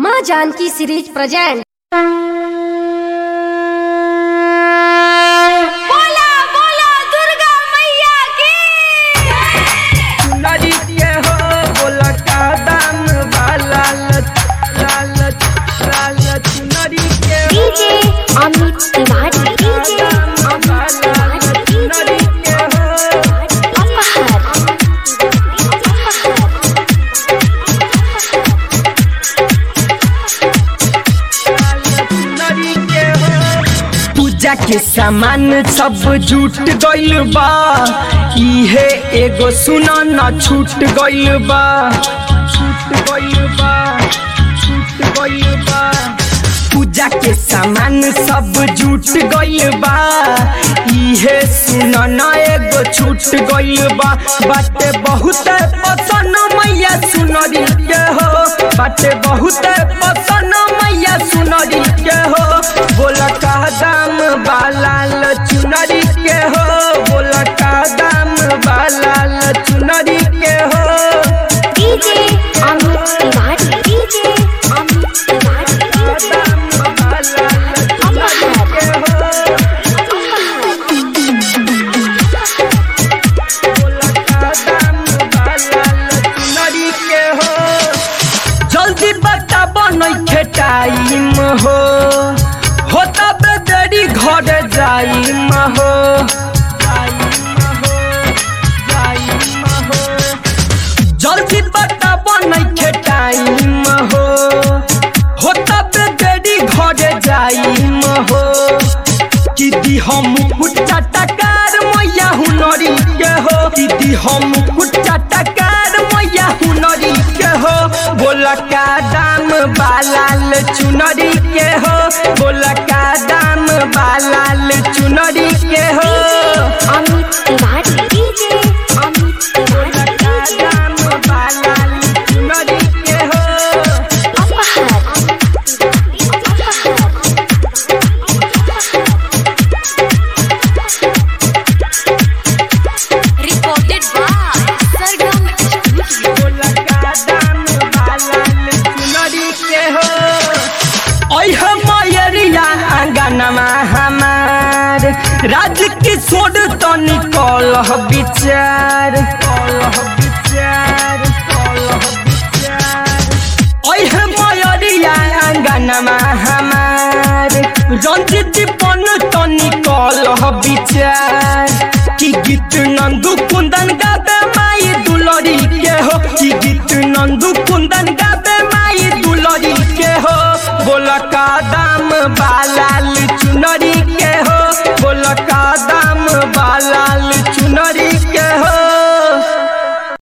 माँ Janaki series present बोला बोला दुर्गा मैया की चुनरी के हो बोला का दाम वाला लच लालच लालच चुनरी के हो डीजे अमित तिवारी डीजे दाम वाला लच चुनरी के हो लालच चुनरी के हो पूजा के सामान सब जुट गइल बा इहे एगो सुना न छूट गइल बा छूट गइल बा छूट गइल बा पूजा के सामान सब जुट गइल बा इहे सुना न एगो छूट गइल बा बाटे बहुत पसंद मैया सुनरी के हो बाटे बहुत पसंद मैया सुनरी के हो बोला का दाम बाला चुनरी के हो बोला का दाम बाला चुनरी के हो डीजे अमित तिवारी डीजे अमित तिवारी का दाम बाला चुनरी के हो बोला का दाम बाला चुनरी के हो जल्दी बता बनैखे टाइम हो होता बेदरी घर जाइम हो जल्दी बता बनैखे टाइम हो होता बेदरी घर जाइम हो कि दी हम कुटा टकार मैया हुनरी के हो कि दी हम कुटा टकार मैया हुनरी के हो बोला का दाम बालाल चुनरी के हो बोला का दाम बालाल चुनरी के हो अमित तिवारी डीजे अमित बोला तिवारी का दाम बालाल चुनरी के हो रिकॉर्डेड बाय सरगम स्टूडियो बोला का दाम बालाल चुनरी के हो ओइ हम मयरिया आंगनमा हमार राज किशोर तो निकल विचार कलह विचार कलह विचार ओइ हम मयरिया आंगनमा हमार रंजित पन तो निकल विचार कि गीत नंदू कुंदन गाबे माई दुलरी के हो कि गीत नंदू कुंदन गाबे माई दुलरी के हो बोला का दाम बालाल चुनरी के हो